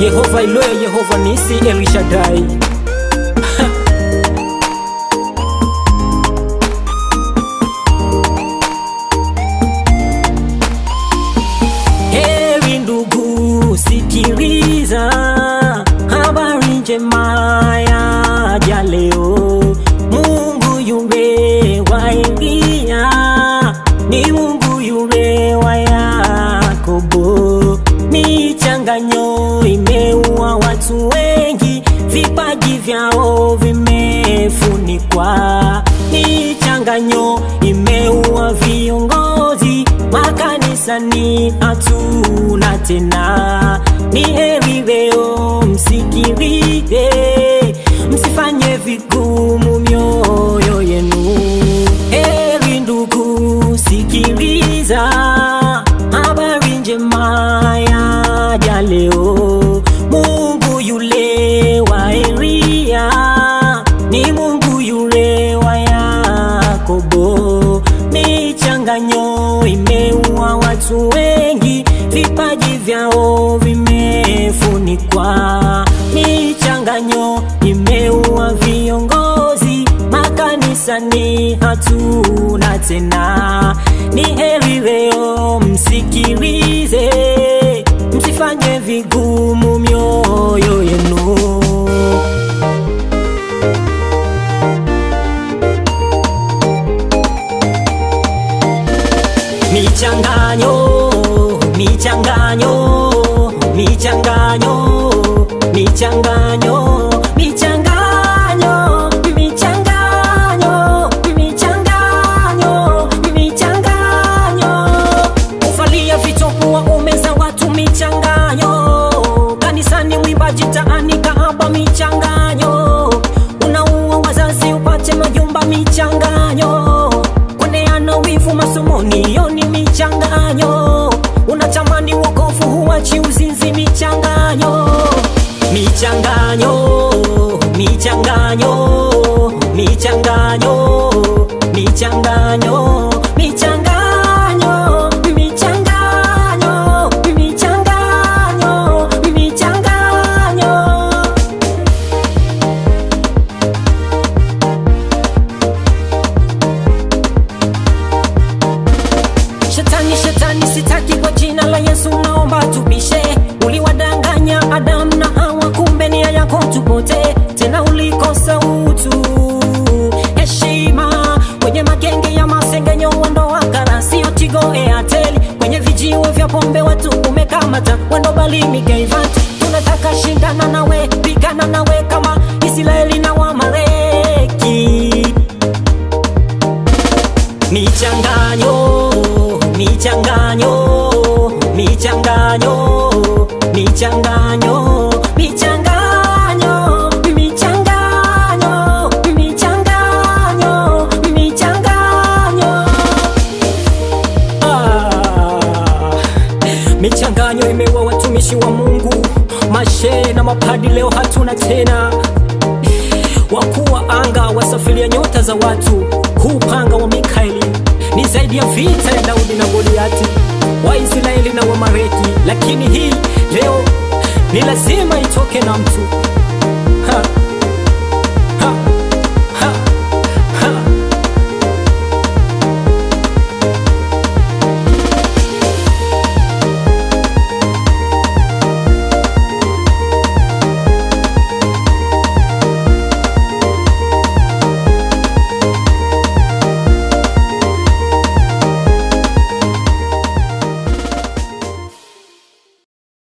Yehova Iloya, Yehova Nisi, Elishadai. Heri ndugu, sikiliza habari njema ya leo. Mungu yule wa Eliya ni Mungu yule wa Yakobo. Michanganyo imeua watu wengi, vipaji vyao vimefunikwa. Michanganyo imeua viongozi, makanisani hatuna tena. Ni heri leo msikilize, msifanye vigumu mioyo yenu. Heri ndugu, sikiliza habari njema ya leo. Mungu yule wa Eliya ni Mungu yule wa Yakobo. Michanganyo imeua watu wengi, vipaji vyao vimefunikwa. Michanganyo imeua viongozi, makanisani hatuna tena. Ni heri leo msikilize, msifanye vigumu mioyo yenu. Michanganyo, michanganyo, michanganyo, michanganyo, michanganyo, michanganyo, michanganyo, michanganyo. Kuvalia vitopu waume za watu michanganyo, kanisani mwimbaji taani kahaba michanganyo, unaua wazazi upate majumba michanganyo, kuoneana wivu masomoni hiyo ni michanganyo, unatamani wokovu huachi uzinzi michanganyo, michanganyo, michanganyo, michanganyo, michanganyo, michanganyo, michanganyo, michanganyo, michanganyo. Shetani, shetani, sitaki kwa jina la Yesu naomba tupishe. Uliwadanganya Adamu na Hawa, kumbe nia yako tupote, tena ulikosa utu, heshima kwenye magenge ya masengenyo, ondoa kara, sio Tigo Airtel, kwenye vijiwe vya pombe watu umekamata, wendo balimi Gayvat, tunataka shindana nawe, pigana nawe kama Israeli na Wamaleki michanganyo michanganyo michanganyo michanganyo michanganyo michanganyo michanganyo michanganyo ah, michanganyo imeua watumishi wa Mungu mashehe na mapadi leo hatuna tena wakuu wa anga wasafiria nyota za watu. Huu upanga wa Mikaeli ni zaidi ya vita ya Daudi na Goliati, Waisraeli na Wamareki, lakini hii leo ni lazima itoke na mtu